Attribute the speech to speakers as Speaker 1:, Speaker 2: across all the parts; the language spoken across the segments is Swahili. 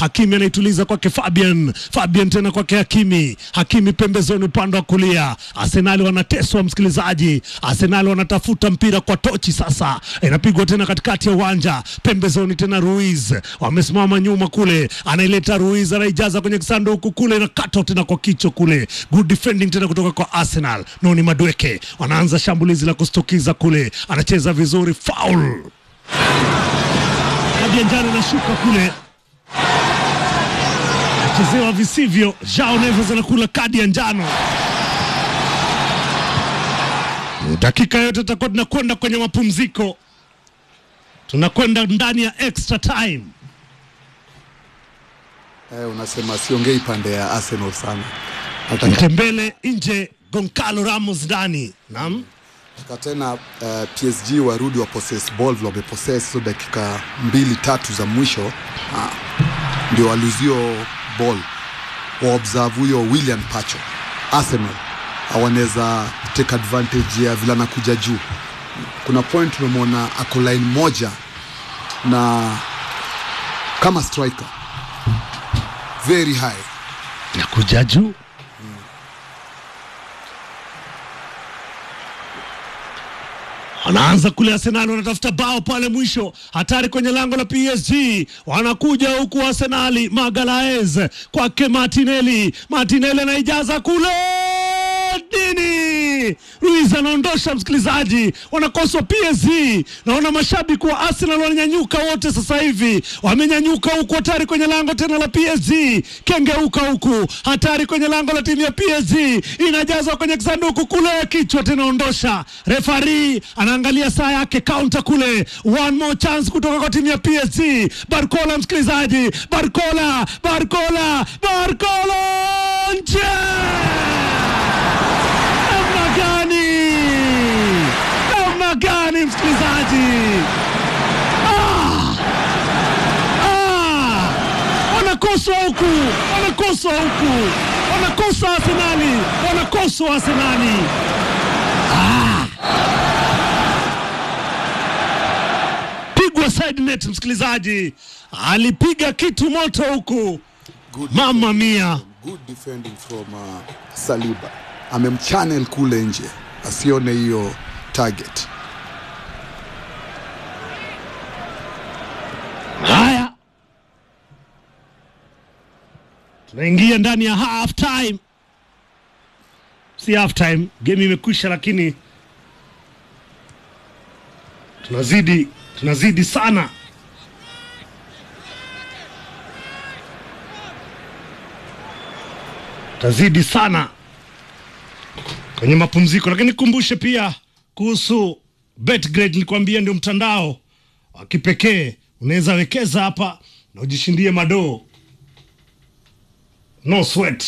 Speaker 1: Hakimi anaituliza kwake Fabian, Fabian tena kwake Hakimi, Hakimi pembezoni upande wa kulia. Arsenali wanateswa msikilizaji, Arsenali wanatafuta mpira kwa tochi sasa, inapigwa tena katikati ya uwanja, pembezoni tena Ruiz wamesimama nyuma kule, anaileta Ruiz, anaijaza kwenye kisanduku kule, inakatwa tena kwa kichwa kule. Good defending tena kutoka kwa Arsenal. Noni Madweke wanaanza shambulizi la kustukiza kule, anacheza vizuri, foul kadi ya njano inashuka kule, chezewa visivyo. Jao Neves anakula kadi ya njano. Dakika yote tutakuwa tunakwenda kwenye mapumziko, tunakwenda ndani ya extra time.
Speaker 2: Eh, unasema siongei pande ya Arsenal sana. Nataka
Speaker 1: Mtembele nje, Goncalo Ramos ndani. Naam,
Speaker 2: nataka tena uh, PSG warudi wa possess ball vile wamepossess hizo dakika mbili tatu za mwisho ah, ndio waluzio ball waobserve huyo William Pacho Arsenal hawanaweza take advantage ya vile anakuja juu. Kuna point tumemwona ako line moja na kama striker very high
Speaker 1: nakuja juu Wanaanza kule Arsenal wanatafuta bao pale mwisho, hatari kwenye lango la PSG. Wanakuja huku Arsenali, Magalaez kwake Martinelli, Martinelli anaijaza kule nini, Ruiz anaondosha. Msikilizaji, wanakoswa PSG. Naona mashabiki wa Arsenal wananyanyuka wote sasa hivi, wamenyanyuka huku, hatari kwenye lango tena la PSG, kengeuka huku, hatari kwenye lango la timu ya PSG, inajazwa kwenye kisanduku kule, kichwa tena ondosha. Refari anaangalia saa yake, kaunta kule, one more chance kutoka kwa timu ya PSG. Barcola, msikilizaji, Barcola, Barcola, Barcola nje namna gani? Namna gani msikilizaji? Ah! Ah! Wanakoswa huku, wanakoswa huku, wanakosa Arsenali, wanakoswa Arsenali. Ah! Pigwa side net msikilizaji, alipiga kitu moto huku,
Speaker 2: Good
Speaker 1: mama mia.
Speaker 2: good defending from uh, Saliba amemchannel kule nje asione hiyo target.
Speaker 1: Haya, tunaingia ndani ya half time, si half time, game imekwisha, lakini tunazidi tunazidi sana. Tazidi sana kwenye mapumziko, lakini kumbushe pia kuhusu Betgrade. Nilikwambia ndio mtandao wa kipekee, unaweza wekeza hapa na ujishindie madoo, no sweat.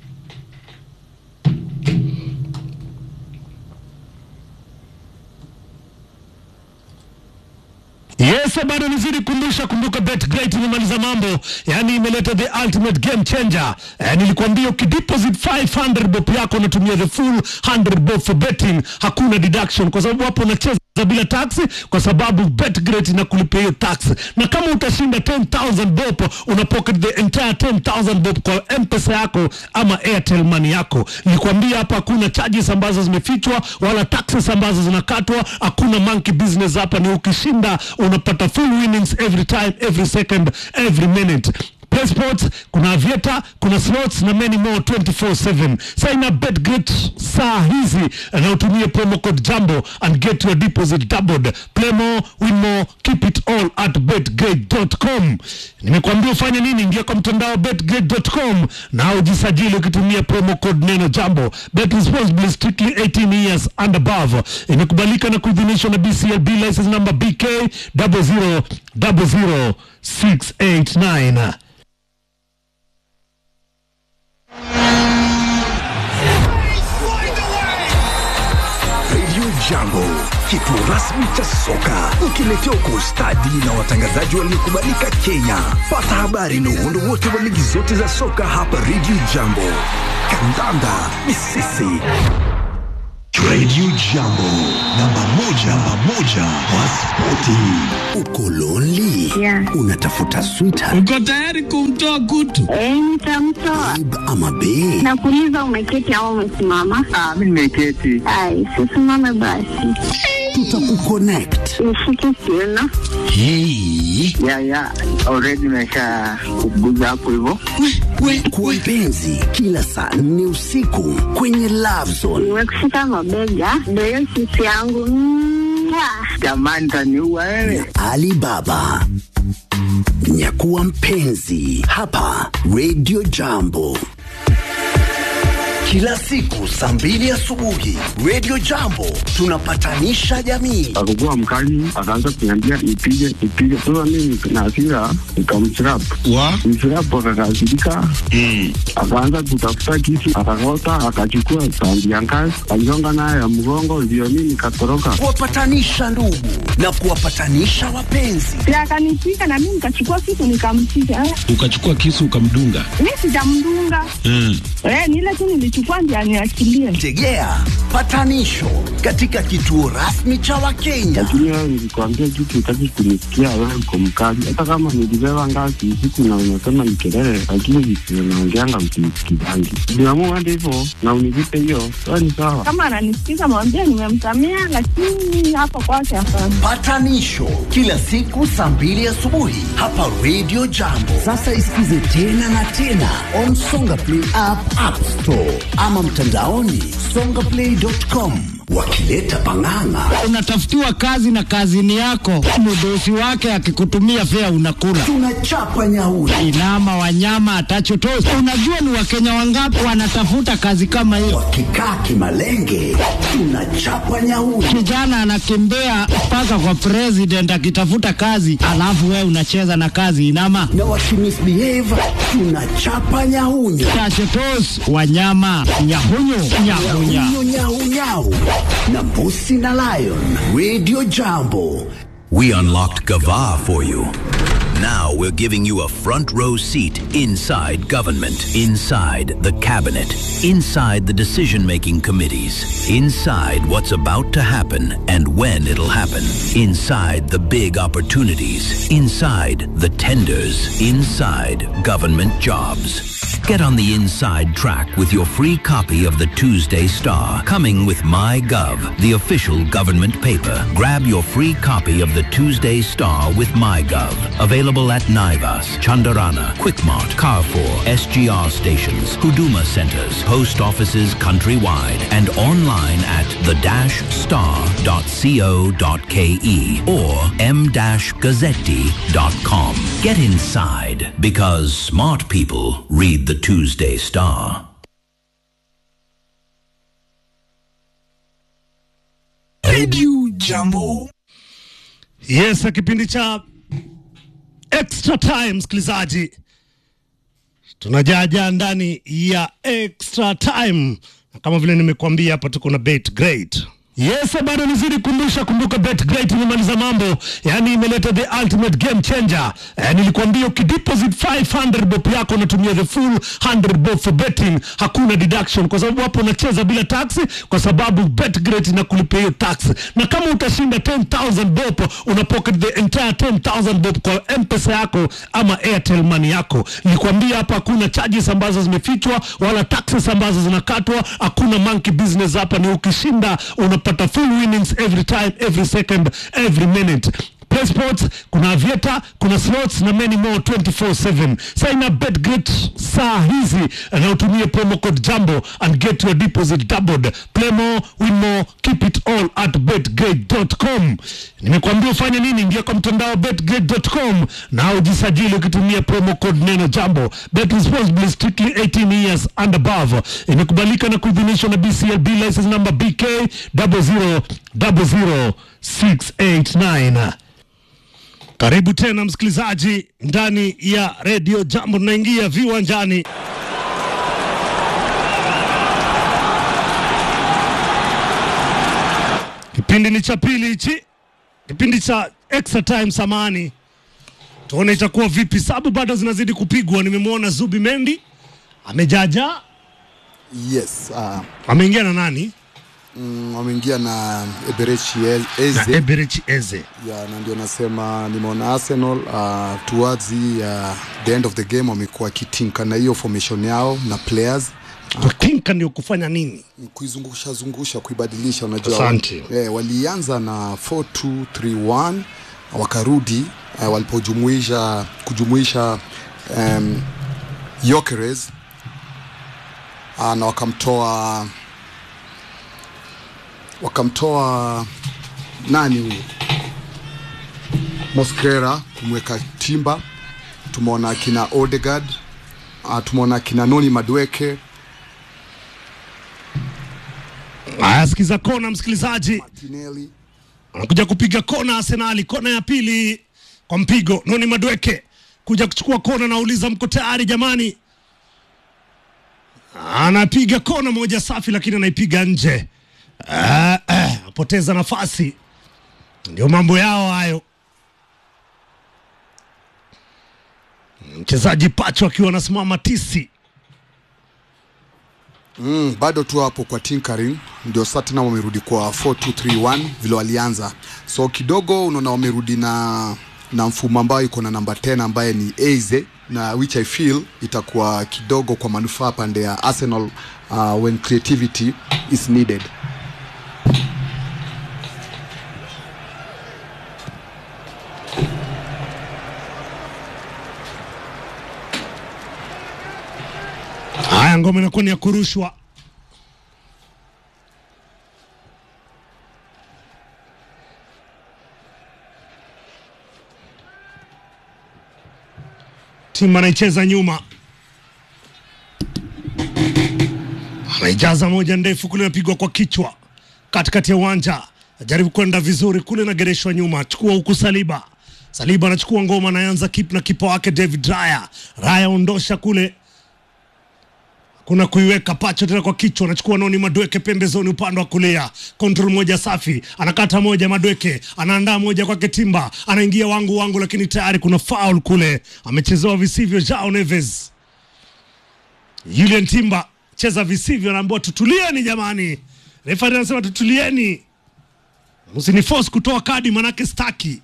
Speaker 1: Yes, bado nizidi kumbusha, kumbuka BetGreat imemaliza mambo, yani imeleta the ultimate game changer. Eh, nilikwambia ukideposit 500 bob yako unatumia the full 100 bob for betting, hakuna deduction kwa sababu hapo unacheza bila tax, kwa sababu BetGreat inakulipia hiyo tax, na kama utashinda 10000 bob una pocket the entire 10000 bob kwa M-Pesa yako ama Airtel money yako. Nilikwambia hapa hakuna charges ambazo zimefichwa wala taxes ambazo zinakatwa, hakuna monkey business hapa, ni ukishinda unapata full winnings every time, every second, every minute. Play sports, kuna avieta, kuna slots na many more 24/7. Sign up BetGreat saa hizi na utumie promo code Jambo and get your deposit doubled. Play more, win more, keep it all at betgreat.com. Nimekuambia ufanye nini? Ingia kwa mtandao betgreat.com na ujisajili ukitumia promo code neno Jambo. Bet responsibly, strictly 18 years and above. Imekubalika na kuidhinishwa na BCLB license number BK 0000689.
Speaker 3: Radio Jambo, kituo rasmi cha soka, ukiletea kwa ustadi na watangazaji waliokubalika Kenya. Pata habari na uhondo wote wa ligi zote za soka hapa Radio Jambo. Kandanda ni sisi. Radio Jambo, namba moja, namba moja wa spoti. Uko lonely?
Speaker 4: Yeah.
Speaker 3: Unatafuta sweetheart
Speaker 5: Uko tayari kumtoa kutu?
Speaker 4: Eh, nitamtoa.
Speaker 3: babe ama bae?
Speaker 4: Nakuuliza umeketi au umesimama?
Speaker 6: Ah, mimi nimeketi.
Speaker 4: Ai, sisimame basi.
Speaker 3: Tutakuconnect.
Speaker 4: Nishike kiuno.
Speaker 3: Hey.
Speaker 6: Ya ya, already nimesha kuguza hapo hivyo.
Speaker 3: Kwa mpenzi, kila saa nne usiku kwenye Love Zone.
Speaker 4: Nimekushika mabega. Ndio hiyo sisi yangu. Mwah.
Speaker 6: Jamani taniua wewe.
Speaker 3: Alibaba. Nyakuwa mpenzi hapa Radio Jambo. Kila siku saa mbili asubuhi Radio Jambo tunapatanisha jamii.
Speaker 6: Akakuwa mkali, akaanza kuniambia nipige nipige. Sasa mimi na hasira nikamchirap
Speaker 5: Wa?
Speaker 6: mchirap, akakasirika akaanza kutafuta kisu, akakota, akachukua sandi ya ngazi, aligonga nayo ya mgongo, ndio mimi nikatoroka.
Speaker 3: Kuwapatanisha ndugu na kuwapatanisha wapenzi.
Speaker 4: Si akanipiga na mimi nikachukua kitu nikampiga. Eh,
Speaker 5: Ukachukua kisu ukamdunga.
Speaker 4: Mimi sijamdunga.
Speaker 5: Mm.
Speaker 4: Eh, ni ile tu nilichukua ndio aniachilie.
Speaker 3: Tegea patanisho katika kituo rasmi cha Wakenya.
Speaker 6: Lakini wewe nilikwambia kitu, utaki kunisikia. Wewe uko mkali, hata kama nilibeba ngazi usiku na unasema ni kelele, lakini visio naongeanga msinisikizangi. Niamua hadi hivyo na univipe hiyo, sawa ni sawa.
Speaker 4: Kama ananisikiza mwambie nimemsamea, lakini hapo kwake hapana.
Speaker 3: Patanisho kila siku saa mbili asubuhi hapa Radio Jambo. Sasa isikize tena na tena on Songa Play app, App Store ama mtandaoni songaplay.com, wakileta pang'ang'a.
Speaker 7: unatafutiwa kazi na kazini yako, mdosi wake akikutumia fea unakula.
Speaker 3: Tunachapa nyauri.
Speaker 7: Inama wanyama atachotosi. Unajua ni wakenya wangapi wanatafuta kazi kama hiyo?
Speaker 3: Wakikaa kimalenge, tunachapa nyauri.
Speaker 7: Kijana anakimbia mpaka kwa president akitafuta kazi, alafu wewe unacheza na kazi inama
Speaker 3: Na wakimisbehave, tunachapa nyahunyo.
Speaker 7: tachotos wanyama nyahunyu nyahunya
Speaker 3: Nyahunyo nyau nyau. Na mbusi na lion. Radio Jambo.
Speaker 8: We unlocked Gava for you. Now we're giving you a front row seat inside government, inside the cabinet, inside the decision making committees, inside what's about to happen and when it'll happen, inside the big opportunities, inside the tenders, inside government jobs. Get on the inside track with your free copy of the Tuesday Star, coming with MyGov, the official government paper. Grab your free copy of the Tuesday Star with MyGov. Available at Naivas, Chandarana, Quickmart, Carrefour, SGR stations, Huduma centers, post offices countrywide, and online at the-star.co.ke or m-gazzetti.com. Get inside because smart people read the Tuesday Star.
Speaker 3: Radio Jambo.
Speaker 1: Yes, kipindi cha extra time, msikilizaji, tunajaja ndani ya extra time, na kama vile nimekuambia hapa, tuko na bet great Yes, bado nizidi kumbusha, kumbuka Bet Great imemaliza mambo, yani imeleta the ultimate game changer. Eh, nilikwambia ukideposit 500 bob yako unatumia the full 100 bob for betting, hakuna deduction, kwa sababu hapo unacheza bila tax, kwa sababu Bet Great inakulipia hiyo tax, na kama utashinda 10000 bob una pocket the entire 10000 bob kwa M-Pesa yako ama Airtel money yako. Nilikwambia hapa hakuna charges ambazo zimefichwa wala taxes ambazo zinakatwa, hakuna monkey business hapa, ni ukishinda unapata full winnings every time, every second, every minute. Play sports, kuna avieta, kuna slots na many more 24/7. Sign up BetGreat saa hizi na utumie promo code Jambo and get your deposit doubled. Play more, win more, keep it all at betgreat.com. Nimekuambia ufanye nini? Ingia kwa mtandao betgreat.com na ujisajili ukitumia promo code neno Jambo. Bet responsibly, strictly 18 years and above. Imekubalika na kuidhinishwa na BCLB license number BK 0000689. Karibu tena msikilizaji ndani ya redio Jambo, tunaingia viwanjani. Kipindi ni cha pili hichi, kipindi cha extra time. Samani, tuone itakuwa vipi. Sabu bado zinazidi kupigwa. Nimemwona Zubi Mendi amejaja,
Speaker 2: Yes, uh,
Speaker 1: ameingia na nani?
Speaker 2: mm, wameingia na Eberechi Eze
Speaker 1: na Eberechi Eze.
Speaker 2: ya na ndio nasema nimeona Arsenal uh, towards the, uh, the end of the game wamekuwa kitinka na hiyo formation yao na players
Speaker 1: Kutinka ndio kufanya nini?
Speaker 2: kuizungusha zungusha kuibadilisha unajua
Speaker 1: Asante.
Speaker 2: eh, walianza na 4231 wakarudi eh, walipojumuisha kujumuisha um, Yokeres ah, na wakamtoa wakamtoa nani huyu Mosquera kumweka Timba tumeona kina Odegaard uh, tumeona kina Noni Madweke
Speaker 1: Haya, sikiza kona, msikilizaji
Speaker 2: Tinelli
Speaker 1: anakuja kupiga kona Arsenali, kona ya pili kwa mpigo. Noni Madweke kuja kuchukua kona, nauliza mko tayari jamani? Anapiga kona moja safi, lakini anaipiga nje. Ah, ah, apoteza nafasi. Ndio mambo yao hayo. Mchezaji Pacho akiwa anasimama tisi.
Speaker 2: Mm, bado tu hapo kwa tinkering ndio sasa tena wamerudi kwa 4231 vile walianza, so kidogo unaona wamerudi na na mfumo ambayo iko na namba 10 ambaye ni Eze na which I feel itakuwa kidogo kwa manufaa pande ya Arsenal uh, when creativity is needed.
Speaker 1: Haya, ngoma inakuwa ni ya kurushwa. Timu anaicheza nyuma, anaijaza moja ndefu kule, inapigwa kwa kichwa katikati ya uwanja, ajaribu kwenda vizuri kule, nagereshwa nyuma, chukua huku Saliba. Saliba anachukua ngoma, anaanza kip na kipa wake David Raya. Raya ondosha kule kuna kuiweka pacho tena kwa kichwa, anachukua Noni Madweke pembezoni upande wa kulia, control moja safi, anakata moja Madweke, anaandaa moja kwake Timba, anaingia wangu wangu, lakini tayari kuna foul kule, amechezewa visivyo Jao Neves. Julian Timba cheza visivyo, anaambiwa tutulieni jamani. Refari anasema tutulieni, msini force kutoa kadi, manake staki.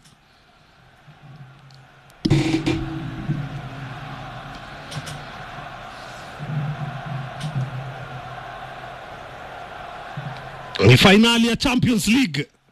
Speaker 1: Ni fainali ya Champions League.